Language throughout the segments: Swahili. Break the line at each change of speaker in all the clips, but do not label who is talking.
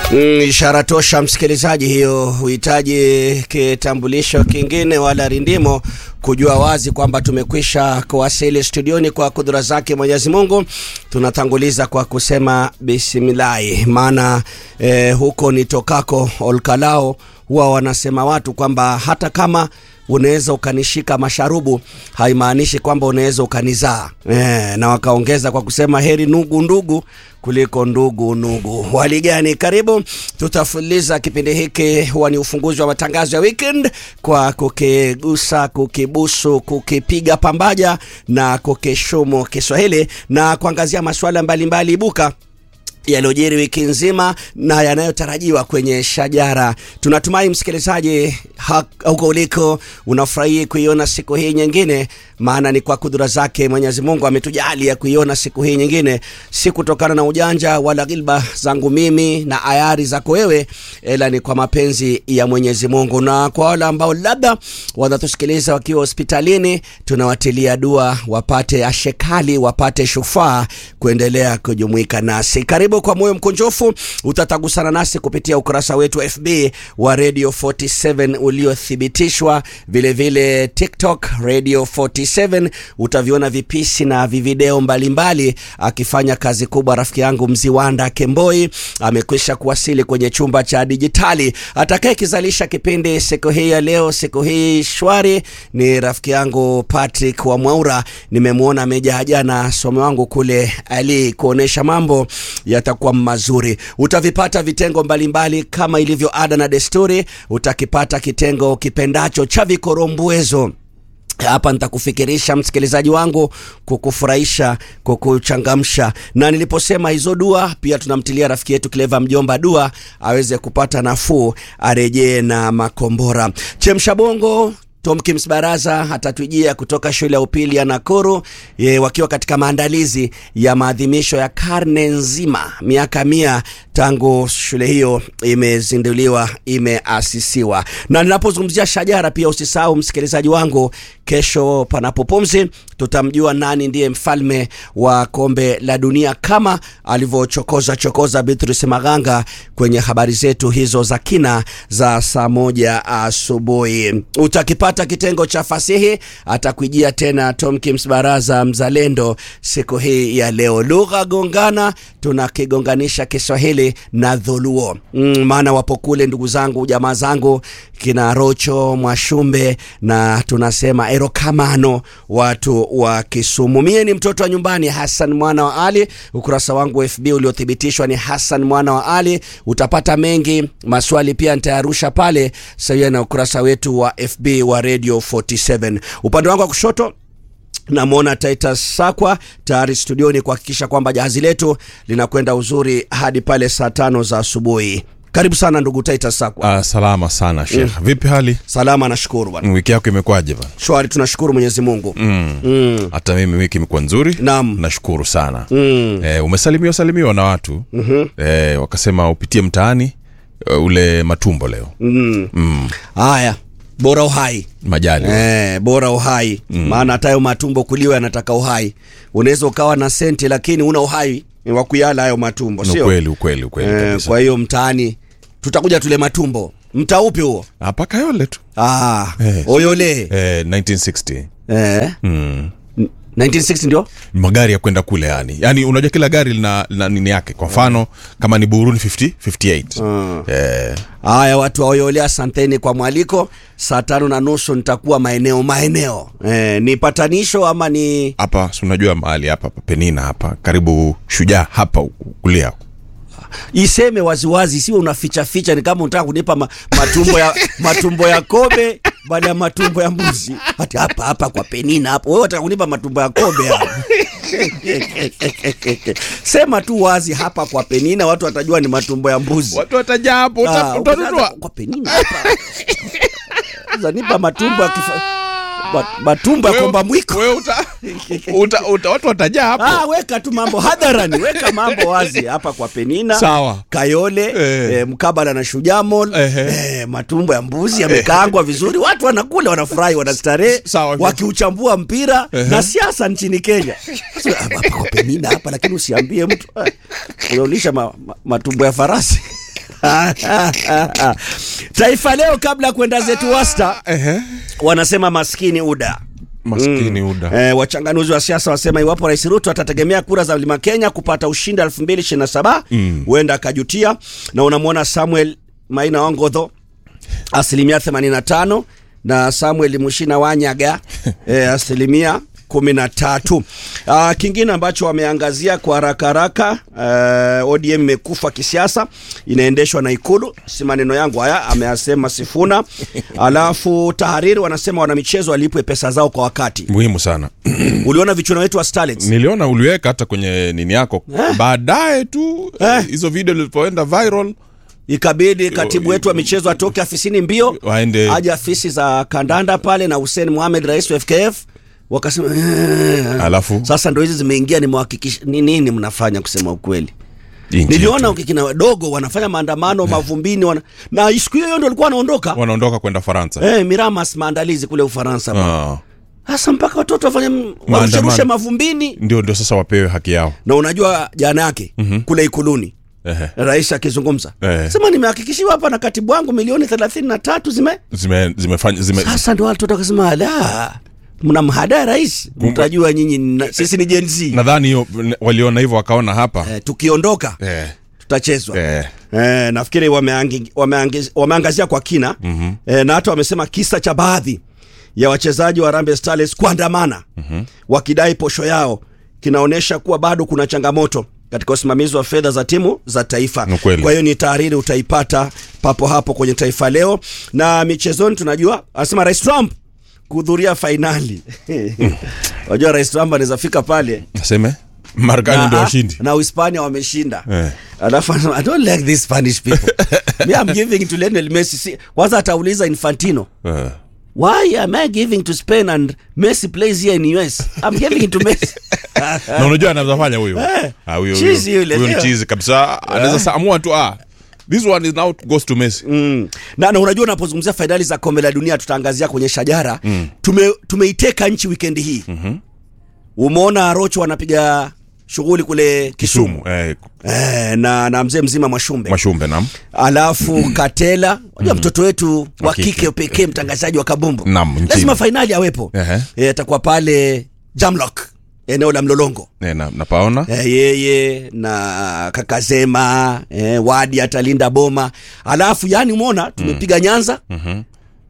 Mm, ishara tosha msikilizaji, hiyo huhitaji kitambulisho kingine wala rindimo kujua wazi kwamba tumekwisha kuwasili studioni kwa kudura zake Mwenyezi Mungu. Tunatanguliza kwa kusema bismillahi, maana eh, huko nitokako Olkalao huwa wanasema watu kwamba hata kama unaweza ukanishika masharubu haimaanishi kwamba unaweza ukanizaa e, na wakaongeza kwa kusema heri ndugu ndugu kuliko ndugu nugu. Hali gani? Karibu, tutafuliza kipindi hiki. Huwa ni ufunguzi wa matangazo ya weekend kwa kukigusa, kukibusu, kukipiga pambaja na kukishumu Kiswahili na kuangazia masuala mbalimbali ibuka yaliyojiri wiki nzima na yanayotarajiwa kwenye shajara. Tunatumai msikilizaji, huko uliko unafurahi kuiona siku hii nyingine, maana ni kwa kudura zake Mwenyezi Mungu ametujalia kuiona siku hii nyingine, si kutokana na ujanja wala gilba zangu mimi na ayari zako wewe, ila ni kwa mapenzi ya Mwenyezi Mungu. Na kwa wale ambao labda wanatusikiliza wakiwa hospitalini, tunawatilia dua wapate ashekali, wapate shufaa kuendelea kujumuika nasi. Karibu kwa moyo mkunjofu, utatagusana nasi kupitia ukurasa wetu wa FB wa Radio 47 uliothibitishwa, vilevile TikTok Radio 47. Utaviona vipisi na vivideo mbalimbali akifanya kazi kubwa. Rafiki yangu Mziwanda Kemboi amekwisha kuwasili kwenye chumba cha dijitali. Atakaye kizalisha kipindi siku hii ya leo, siku hii shwari, ni rafiki yangu Patrick wa Mwaura. Nimemwona amejaa jana somo wangu kule ali kuonesha mambo yatakuwa mazuri. Utavipata vitengo mbalimbali kama ilivyo ada na desturi. Utakipata kitengo kipendacho cha vikorombwezo hapa nitakufikirisha msikilizaji wangu, kukufurahisha, kukuchangamsha. Na niliposema hizo dua, pia tunamtilia rafiki yetu Cleva Mjomba dua aweze kupata nafuu, arejee na makombora. Chemsha bongo Tomkins Baraza atatujia kutoka shule ya upili ya Nakuru ye, wakiwa katika maandalizi ya maadhimisho ya karne nzima, miaka mia tangu shule hiyo imezinduliwa, imeasisiwa. Na ninapozungumzia shajara, pia usisahau msikilizaji wangu, kesho panapo pumzi, tutamjua nani ndiye mfalme wa kombe la dunia kama alivyochokoza chokoza Beatrice Maganga kwenye habari zetu hizo za kina za saa moja asubuhi. Utakipata kitengo cha fasihi, atakuijia tena Tomkins Baraza mzalendo siku hii ya leo. Lugha gongana, tunakigonganisha Kiswahili na Dholuo mm, maana wapo kule ndugu zangu jamaa zangu kina Rocho Mwashumbe na tunasema erokamano watu wa Kisumu. Mie ni mtoto wa nyumbani Hassan mwana wa Ali. Ukurasa wangu wa FB uliothibitishwa ni Hassan mwana wa Ali. Utapata mengi, maswali pia nitayarusha pale sawia na ukurasa wetu wa FB wa Radio 47. Upande wangu wa kushoto namwona Titus Sakwa tayari studioni kuhakikisha kwamba jahazi letu linakwenda uzuri hadi pale saa tano za asubuhi. Karibu sana ndugu Titus Sakwa.
Uh, salama sana Sheikh. Mm. Vipi hali?
Salama, nashukuru bwana.
Wiki yako imekwaje bwana?
Shwari, tunashukuru Mwenyezi Mungu.
Mm.
Mm.
Hata mimi wiki imekuwa nzuri.
Naam.
Nashukuru sana.
Mm.
Eh, umesalimiwa salimiwa na watu.
Mhm.
Eh, wakasema upitie mtaani uh, ule matumbo leo.
Mm.
Mm.
Haya, bora uhai
Majali.
Eh, bora uhai maana hata hayo matumbo kuliwa yanataka uhai. Unaweza ukawa na senti lakini una uhai wa kuyala hayo matumbo,
Ni
sio?
ukweli ukweli ukweli
Eh,
kabisa.
kwa hiyo mtaani tutakuja tule matumbo. Mtaa upi huo?
Hapa Kayole tu.
Ah,
Eh.
Oyole.
Eh, 1960.
Eh,
Mm.
1960 ndio?
magari ya kwenda kule yani yani unajua kila gari lina, lina nini yake kwa mfano kama ni buruni 50 58
Mm.
eh,
Haya, watu wa Oyole, asanteni kwa mwaliko. Saa tano na nusu nitakuwa maeneo maeneo. Eh, ni patanisho ama ni
hapa si unajua mahali hapa hapa penina hapa karibu shujaa hapa huku kulia
iseme waziwazi, sio unaficha ficha, ni kama unataka kunipa ma, matumbo ya matumbo ya kobe baada ya matumbo ya mbuzi. Hati hapa hapa kwa Penina hapo, wewe unataka kunipa matumbo ya kobe hapa. Sema tu wazi hapa kwa Penina, watu watajua ni matumbo ya mbuzi.
watu watajaa hapo
Ah,
uta- utanunua
ukianza kwa Penina hapa zanipa matumbo ya kifa, ma- matumbo ya
Wewe-
komba mwiko.
wewe uta, uta, uta, watu watajaa hapo
Ah, weka tu mambo hadharani, weka mambo wazi hapa kwa Penina.
sawa
Kayole
Eh.
eh, mkabala na Shujaa Mall
Ehe.
eh, matumbo ya mbuzi yamekaangwa vizuri, watu wanakula, wanafurahi, wanastarehe
Sawa.
wakiuchambua mpira
Ehe.
na siasa nchini Kenya. Sasa, hapa kwa Penina hapa, lakini usiambie mtu eh, unaulisha ma, ma, matumbo ya farasi Taifa Leo, kabla ya kwenda zetu wasta,
Ehe.
wanasema maskini UDA.
maskini uda
E, wachanganuzi wa siasa wasema iwapo Rais Ruto atategemea kura za Mlima Kenya kupata ushindi 2027 huenda akajutia, na unamwona Samuel Maina Wangodho asilimia 85 na Samuel Mushina Wanyaga e, asilimia kumi na tatu. Uh, kingine ambacho wameangazia kwa haraka haraka uh, ODM imekufa kisiasa, inaendeshwa na Ikulu. Si maneno yangu haya, ameyasema Sifuna. Alafu Tahariri wanasema wanamichezo walipwe pesa zao kwa wakati.
muhimu sana
Uliona vichuano wetu wa Starlets?
niliona uliweka hata kwenye nini yako baadaye tu
Eh.
hizo video zilipoenda viral
Ikabidi katibu wetu wa michezo atoke afisini mbio
Waende-
aje afisi za kandanda pale na Hussein Mohamed, rais wa FKF wakasema "Eh."
alafu
Sasa ndo hizi zimeingia, nimewahakikisha ni nini mnafanya, kusema ukweli.
nchi
Niliona
yetu.
kina wadogo wanafanya maandamano mavumbini wana... na siku hiyo hiyo ndo walikuwa wanaondoka
wanaondoka kwenda faransa
eh, Miramas maandalizi kule Ufaransa.
Ah.
Sasa mpaka watoto wafanye warusherushe mavumbini,
ndio ndio sasa wapewe haki yao
na unajua jana yake kule Ikuluni
Ehe.
rais akizungumza
Eh.
sema nimehakikishiwa hapa na katibu wangu milioni thelathini na tatu zime
zime zimefanya zime
sasa ndo watoto wakasema la mna mhada rais mtajua nyinyi na- sisi ni Gen Z
nadhani hiyo waliona hivyo wakaona hapa
eh, tukiondoka
eh,
tutachezwa
eh,
Eh, nafikiri wameangi- wameangi- wameangazia kwa kina mm-hmm. eh, na hata wamesema kisa cha baadhi ya wachezaji wa Harambee Starlets kuandamana mm-hmm. wakidai posho yao kinaonyesha kuwa bado kuna changamoto katika usimamizi wa fedha za timu za taifa.
Ni kweli.
Kwa hiyo ni tahariri utaipata papo hapo kwenye Taifa Leo. Na michezoni tunajua anasema Rais Trump kuhudhuria fainali. Unajua Rais Trump anaweza fika pale
naseme marekani ndio
na,
washindi
na Uhispania wameshinda
Eh.
alafu anasema, I don't like these Spanish people me I'm giving to Lionel Messi Si- kwanza atauliza Infantino
Eh.
why am I giving to Spain and Messi plays here in US I'm giving it to Messi
na unajua anaweza fanya huyo
Eh.
Ah, huyo
Chizi
huyo
yule,
huyo ni
sio?
chizi kabisa anaweza sa- amua tu ah this one is now goes to Messi
mm. na, na unajua unapozungumzia fainali za kombe la dunia tutaangazia kwenye shajara mm. tume, tumeiteka nchi wikendi hii mm-hmm. umeona Rocho wanapiga shughuli kule Kisumu
Sumu eh,
eh, na, na mzee mzima Mwashumbe
Mashumbe nam
alafu Katela unajua mtoto wetu wa
Wa kike.
kike pekee mtangazaji wa kabumbu
Naam, nchini.
lazima fainali awepo
Ehe.
Eh, atakuwa pale Jamlock eneo la Mlolongo
eh, na, napaona
eh, yeye na Kakazema eh, Wadi atalinda boma alafu yani umeona tumepiga Nyanza
Mhm.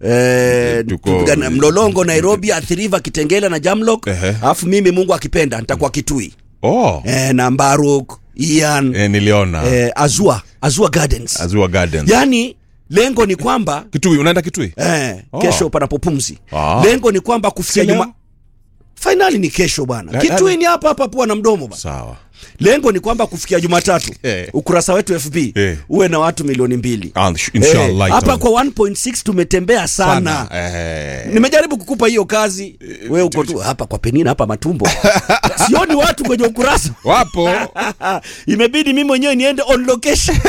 Eh,
Tuko-
tumepiga na Mlolongo Nairobi Athi River Kitengela na Jamlock
Ehe.
alafu mimi Mungu akipenda nitakuwa Kitui
oh
eh, na Mbaruk Ian
eh, niliona
eh, Azua Azua Gardens
Azua Gardens
yani lengo ni kwamba
Kitui unaenda Kitui
eh,
Oh.
kesho panapo pumzi
Ah.
lengo ni kwamba kufikia
Si leo?
juma fainali ni kesho bwana
La-
kitui
la-
ni hapa hapa pua na mdomo bwana
sawa
lengo ni kwamba kufikia jumatatu
Eh.
ukurasa wetu fb
Eh.
uwe na watu milioni mbili
Ah, sh- inshallah
Eh, hapa
itakuwa.
kwa 1.6 tumetembea sana,
eh.
nimejaribu kukupa hiyo kazi we uko tu hapa kwa penina hapa matumbo sioni watu kwenye ukurasa
wapo
imebidi mimi mwenyewe niende on location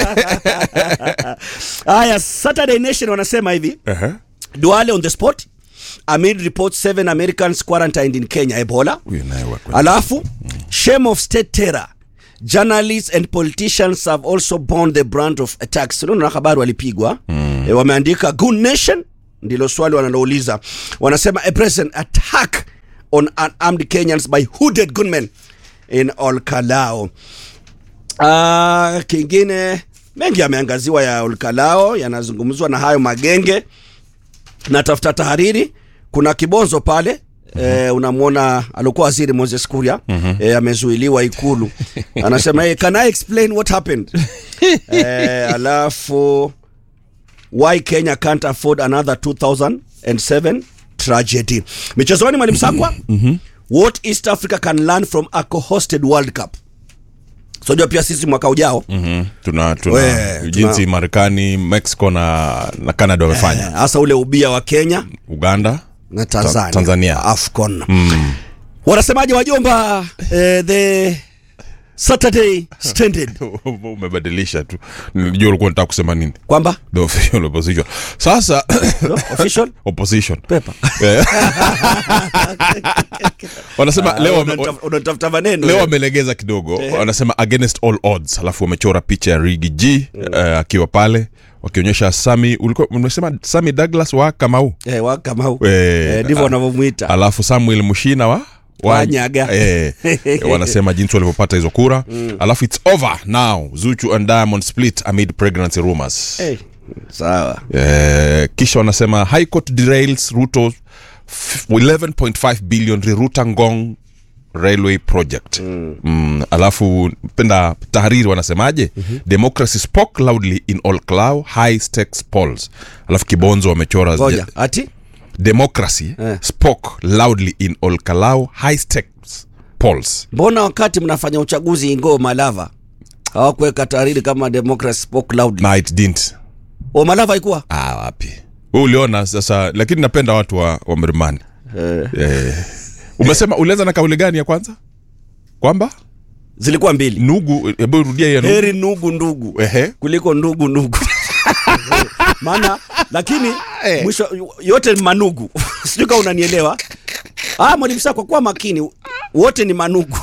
haya saturday nation wanasema hivi
Ehe.
Duale on the spot amid reports seven Americans quarantined in Kenya Ebola.
Huyu naye wa kweli.
Alafu shame of state terror. Journalists and politicians have also borne the brunt of attacks. Unaona habari walipigwa. Mm. E, wameandika Goon Nation ndilo swali wanalouliza. Wanasema a present attack on unarmed Kenyans by hooded gunmen in Olkalao. Ah, kingine mengi yameangaziwa ya Olkalao yanazungumzwa na hayo magenge na tafuta tahariri kuna kibonzo pale mm-hmm. eh, unamwona alikuwa waziri Moses Kuria mm-hmm. eh, amezuiliwa ikulu anasema hey, can I explain what happened eh, alafu why Kenya can't afford another 2007 tragedy michezoni mwalimu Sakwa mm-hmm. what East Africa can learn from a co-hosted World Cup sojua pia sisi mwaka ujao
Mhm. tuna, tuna
We,
jinsi
tuna-
Marekani, Mexico na, na Canada wamefanya
Eh, hasa ule ubia wa Kenya
Uganda
na Tanzania,
Ta- Tanzania.
AFCON mm. wanasemaje wajomba eh, the Saturday Standard
umebadilisha tu nijua ulikuwa nataka kusema nini
kwamba
the official opposition sasa
no, official
opposition
paper
Eh. wanasema leo wame-
Unataf- unatafuta maneno
leo wamelegeza kidogo wanasema against all odds alafu wamechora picha ya rigi g eh, akiwa pale wakionyesha sami ulikuwa umesema sami douglas wa kamau
eh, wa Kamau
Eh,
eh, ndivyo
ah,
wanavyomwita
alafu samuel mushina wa
Wanyaga.
eh, wanasema jinsi walivyopata hizo kura alafu its over now zuchu and diamond split amid pregnancy rumors
Eh, sawa
Eh, kisha wanasema high court derails ruto f- 11.5 billion riruta ngong railway project mm. Mm, alafu penda tahariri wanasemaje mm-hmm. democracy spoke loudly in all clow high stakes polls alafu kibonzo wamechora
ngoja ati
democracy
Eh.
spoke loudly in all kalau high stakes polls
mbona wakati mnafanya uchaguzi ingoo malava hawakuweka tahariri kama democracy spoke loudly
na it didn't
o malava ikuwa
ah, wapi Wewe uliona sasa lakini napenda watu wa, wa mrimani
eh,
eh. umesema ulianza na kauli gani ya kwanza kwamba
zilikuwa mbili
nugu hebu rudia hiyo nugu
heri nugu ndugu
ehe
kuliko ndugu ndugu maana lakini mwisho yote ni manugu sijui kama unanielewa ah, mwalimu saa kwa kuwa makini wote ni manugu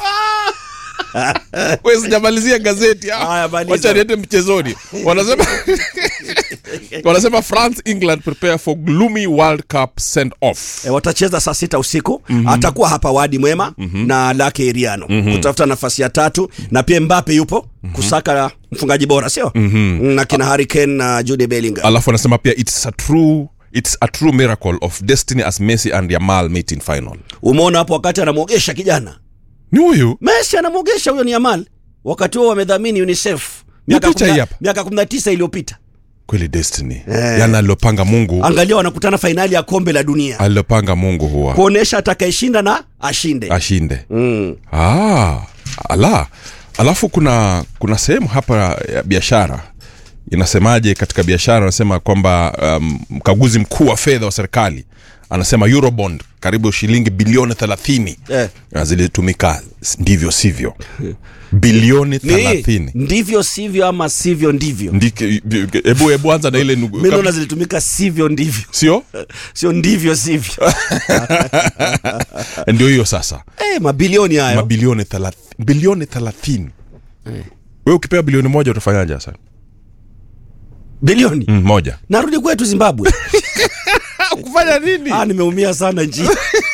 Wewe sijamalizia gazeti ah.
Haya, maliza.
wacha niende mchezoni wanasema wanasema france england prepare for gloomy world cup send off
e, watacheza saa sita usiku mm-hmm. atakuwa hapa wadi mwema mm-hmm. na lake iriano mm-hmm. kutafuta nafasi ya tatu na pia mbape yupo mm-hmm. kusaka mfungaji bora sio mm-hmm. na kina Harry na jude bellingham
alafu anasema pia it's a true it's a true miracle of destiny as messi and yamal meet in final
umeona hapo wakati anamwogesha kijana
ni huyu
messi anamwogesha huyo ni yamal wakati huo wamedhamini unicef miaka
picha
kumna-
hii hapa.
miaka 19 iliyopita
kweli destiny eh. yani alilopanga mungu
angalia wanakutana fainali ya kombe la dunia
alilopanga mungu huwa
kuonesha atakayeshinda na ashinde
ashinde
mm.
ah, ala alafu kuna kuna sehemu hapa ya biashara inasemaje katika biashara anasema kwamba um, mkaguzi mkuu wa fedha wa serikali anasema eurobond karibu shilingi bilioni thelathini
Eh.
na zilitumika ndivyo sivyo bilioni
ni
thelathini
ndivyo sivyo ama sivyo ndivyo
Ndike- hebu hebu anza na ile nugu-
mi naona
kab-
zilitumika sivyo ndivyo
sio
sio ndivyo sivyo
ndio hiyo sasa
eh, mabilioni hayo
mabilioni thelath- bilioni thelathini we ukipewa bilioni moja utafanyaje sasa
bilioni
mm, moja
narudi kwetu zimbabwe
kufanya nini
ah, nimeumia sana nchi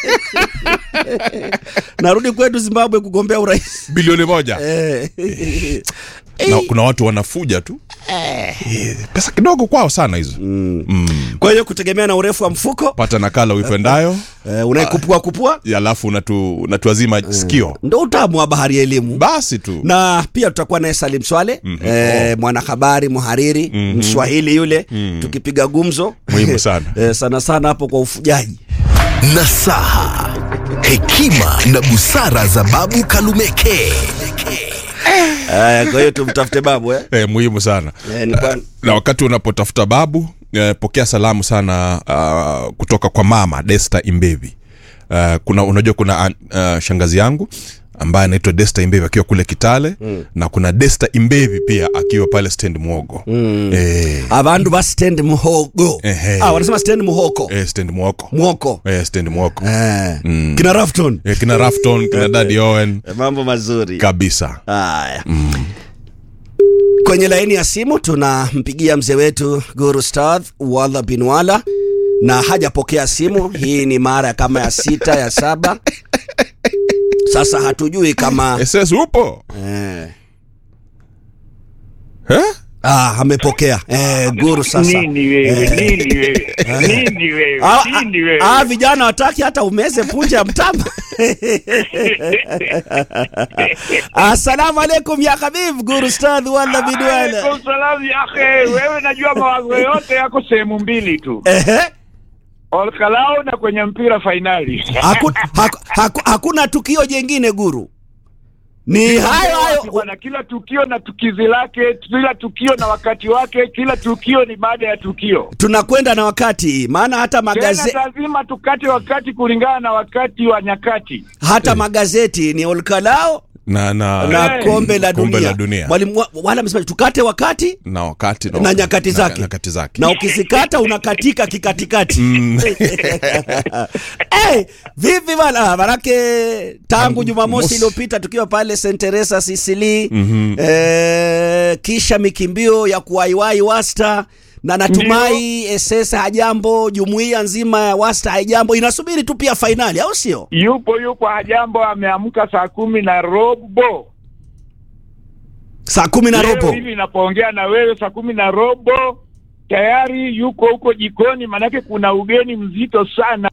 narudi kwetu zimbabwe kugombea urais
bilioni moja
eh.
na kuna watu wanafuja tu Eh, pesa kidogo kwao sana hizo
kwa hiyo kutegemea na urefu wa mfuko
pata nakala uipendayo
eh, unayekupua kupua
alafu unatu, unatuazima sikio
ndo utamu wa bahari ya elimu
basi tu
na pia tutakuwa naye salim swale mm-hmm. eh, mwanahabari mhariri mm-hmm. mswahili yule mm-hmm. tukipiga gumzo
Muhimu sana.
eh, sana sana hapo kwa ufujaji
nasaha hekima na busara za babu kalumeke
eh, kwa hiyo tumtafute babu eh?
eh, muhimu sana
Eh, nilikuwa-
na wakati unapotafuta babu eh, pokea salamu sana uh, kutoka kwa mama desta imbevi uh, kuna unajua kuna uh, shangazi yangu ambaye anaitwa desta imbevi akiwa kule kitale mm. na kuna desta imbevi pia akiwa pale stand mwogo mm. eh,
abandu ba stand muhogo
Ehe.
ah, wanasema stand muhoko
eh, stand mwoko
mwoko
eh, stand mwoko
eh. kina rafton
eh, kina rafton kina dadi owen
eh, mambo mazuri
kabisa
haya kwenye laini ya simu tunampigia mzee wetu guru stadh wala bin wala na hajapokea simu hii ni mara kama ya sita ya saba sasa hatujui kama
ss upo
eh,
eh?
ah, amepokea eh, guru sasa
nini wewe nini wewe nini wewe
Ah,
nini wewe
ah, ah, vijana wataki hata umeze punje ya mtama assalamu alaikum ya habib guru stadh wala bin wala
Alaikum salam ya akhi wewe najua mawazo yote yako sehemu mbili tu
Ehe.
olkalao na kwenye mpira fainali
Haku, haku, haku, hakuna tukio jengine guru ni hayo hayo
bwana kila tukio na tukizi lake kila tukio na wakati wake kila tukio ni baada ya tukio
tunakwenda na wakati maana hata
tena
magaze,
lazima tukate wakati kulingana na wakati wa nyakati
hata magazeti ni olkalao
na na,
na
Eh.
kombe la
kombe
dunia,
la dunia.
mwalimu wa- wala amesema tukate wakati
na wakati
na nyakati zake.
nyakati zake
na ukizikata unakatika kikatikati hey, vipi bana manake tangu jumamosi
Mosi.
iliyopita tukiwa pale St Teresa Sicily eh, kisha mikimbio ya kuwaiwai wasta na natumai SS hajambo jumuiya nzima ya wasta haijambo inasubiri tu pia fainali au sio
yupo yupo hajambo ameamka saa kumi na robo
saa kumi na
Leo
robo
hivi inapoongea na wewe saa kumi na robo tayari yuko huko jikoni manake kuna ugeni mzito sana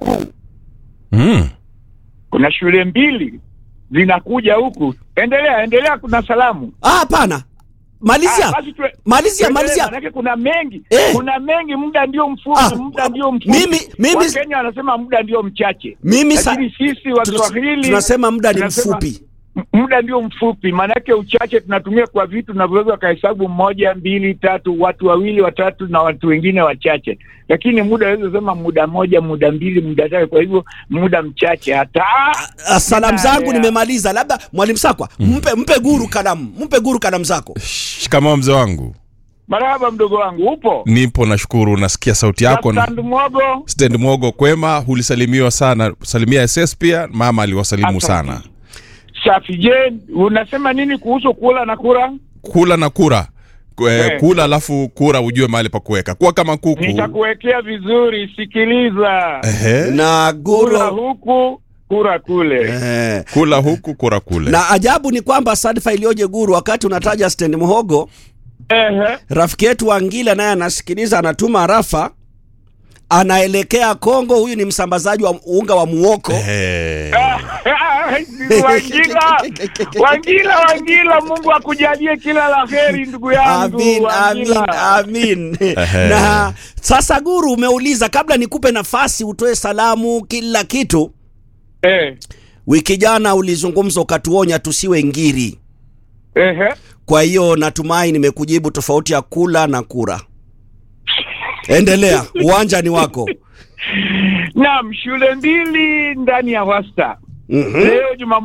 mm.
kuna shule mbili zinakuja huku endelea endelea kuna salamu
ah hapana malizia
Ah, basi tue-
malizia
tuendelee,
malizia
manake kuna mengi
Eh.
kuna mengi muda ndio mfupi
Ah,
muda ndio mfupi
mimi- mimi-
wakenya wanasema muda ndio mchache
mimi sa-
lakini sisi
Tunas-
waswahili
tunasema muda ni
tunasema
mfupi
m- muda ndio mfupi maanake uchache tunatumia kwa vitu tunavyoweza wakahesabu moja mbili tatu watu wawili watatu na watu wengine wachache lakini muda aweza sema muda moja muda mbili muda tatu kwa hivyo muda mchache hata
Ah, salamu zangu
Yeah.
nimemaliza labda mwalimu sakwa mpe mpe guru kalamu mpe guru kalamu zako
shikamoo mzee wangu
marahaba mdogo wangu upo
nipo nashukuru nasikia sauti yako na
Stand mwogo
stand mwogo kwema hulisalimiwa sana salimia ss pia mama aliwasalimu
Asante.
sana
safi je unasema nini kuhusu kula na kura
kula na kura Kwe-
Eh.
kula alafu kura ujue mahali pa kuweka kuwa kama kuku
nitakuwekea vizuri sikiliza
Ehe.
na
kura
guru
huku kura kule
eh.
kula huku kura kule
na ajabu ni kwamba sadfa iliyoje guru wakati unataja stand mhogo
Ehe.
rafiki yetu Wangila naye anasikiliza anatuma rafa anaelekea Kongo huyu ni msambazaji wa unga wa muoko
Ehe.
Wangila, Wangila, Wangila, Mungu akujalie kila la heri ndugu yangu.
Amin, amin,
Wangila.
amin.
Ehe.
na sasa guru umeuliza kabla nikupe nafasi utoe salamu kila kitu
Eh,
wiki jana ulizungumza ukatuonya tusiwe ngiri
ehe.
kwa hiyo natumai nimekujibu tofauti ya kula na kura endelea uwanja ni wako
Naam, shule mbili ndani ya wasta
Mhm.
leo Jumamosi